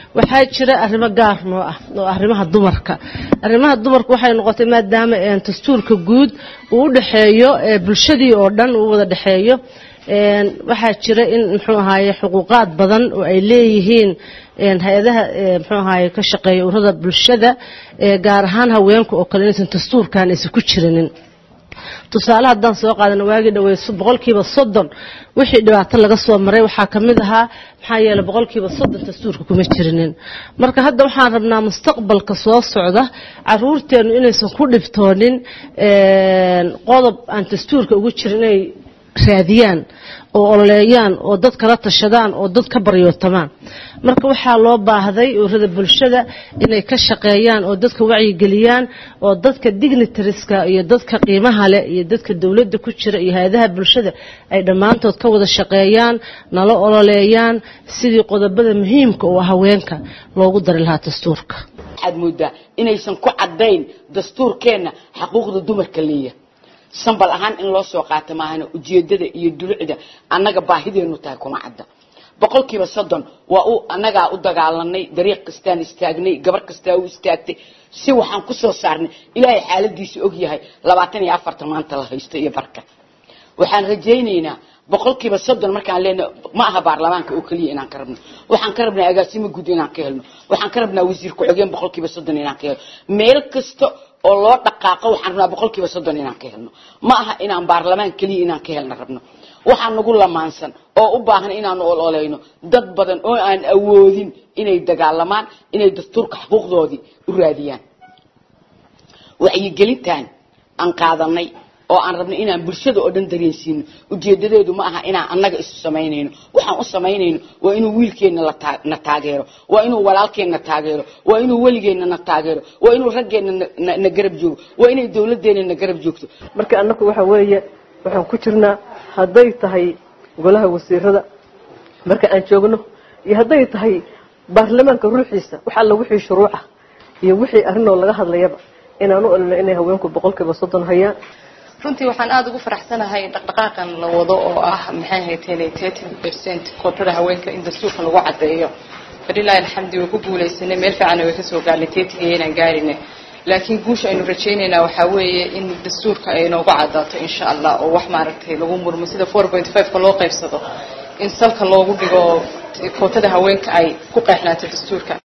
waxaa jira arrimo gaar noo ah oo arrimaha dumarka arrimaha dumarka waxay noqotay maadaama dastuurka guud uu u dhexeeyo bulshadii oo dhan uu wada dhexeeyo waxaa jira in muxuu ahaaye xuquuqaad badan oo ay leeyihiin hay-adaha muxuu ahaaye ka shaqeeya ururada bulshada gaar ahaan haweenka oo kale inaysan dastuurkan aysan ku jirinin tusaale haddaan soo qaadana waagii dhaweyso boqolkiiba soddon wixii dhibaato laga soo maray waxaa ka mid ahaa maxaa yeeley boqolkiiba soddon dastuurka kuma jirinin marka hadda waxaan rabnaa mustaqbalka soo socda caruurteennu inaysan ku dhibtoonin qodob aan dastuurka ugu jirin inay raadiyaan oo ololeeyaan oo dad kala tashadaan oo dad ka baryootamaan marka waxaa loo baahday ururada bulshada inay ka shaqeeyaan oo dadka wacyigeliyaan oo dadka dignitariska iyo dadka qiimaha leh iyo dadka dowladda ku jira iyo hay-adaha bulshada ay dhammaantood ka wada shaqeeyaan nala ololeeyaan sidii qodobada muhiimka oo haweenka loogu dari lahaa dastuurka waxaad moodaa inaysan ku caddayn dastuurkeenna xaquuqda dumarka leeyahay sambal ahaan in loo soo qaato maahana ujeedada iyo dulucda annaga baahideenu tahay kuma cadda boqolkiiba soddon waa u annagaa u dagaalanay dariiq kastaan istaagnay gabar kastaa u istaagtay si waxaan ku soo saarnay ilaahay xaaladiisa og yahay labaatan iyo afartan maanta la haysto iyo barka waxaan rajaynaynaa boqolkiiba soddon markaan leenahay ma aha baarlamaanka oo keliya inaan ka rabno waxaan ka rabnaa agaasimo guud inaan ka helno waxaan ka rabnaa wasiir ku-xigeen boqolkiiba soddon inaan ka helno meel kasta oo loo dhaqaaqo waxaan rabnaa boqolkiiba soddon inaan ka helno ma aha inaan baarlamaan keliya inaan ka helna rabno waxaa nagu lamaansan oo u baahan inaanu ololeyno dad badan oo aan awoodin inay dagaalamaan inay dastuurka xuquuqdoodii u raadiyaan wacyigelintan aan qaadanay oo aan rabno inaan bulshada oo dhan dareensiino ujeedadeedu ma aha inaan annaga isu samaynayno waxaan u samaynayno waa inuu wiilkeenna na taageero waa inuu walaalkeenna taageero waa inuu weligeenna na taageero waa inuu raggeenna na garab joogo waa inay dowladeenna na garab joogto marka annagu waxa weeye waxaan ku jirnaa hadday tahay golaha wasiirada marka aan joogno iyo hadday tahay baarlamaanka ruuxiisa wax alla wixii shuruuca iyo wixii arrinoo laga hadlayaba inaan u olino inay haweenku boqolkiiba soddon hayaan runtii waxaan aada ugu faraxsanahay dhaqdhaqaaqan la wado oo ah maxay ahayd thirty percent kootada haweenka in dastuurka lagu caddeeyo falilahi alxamdi way ku guulaysanay meel fiicanna way kasoo gaarnay teetiga inaan gaarinay laakiin guusha aynu rajaynaynaa waxaa weeye in dastuurka ay noogu caddaato insha allah oo wax maaragtay lagu murmo sida four point five-ka loo qaybsado in salka loogu dhigo kootada haweenka ay ku qeexnaato dastuurka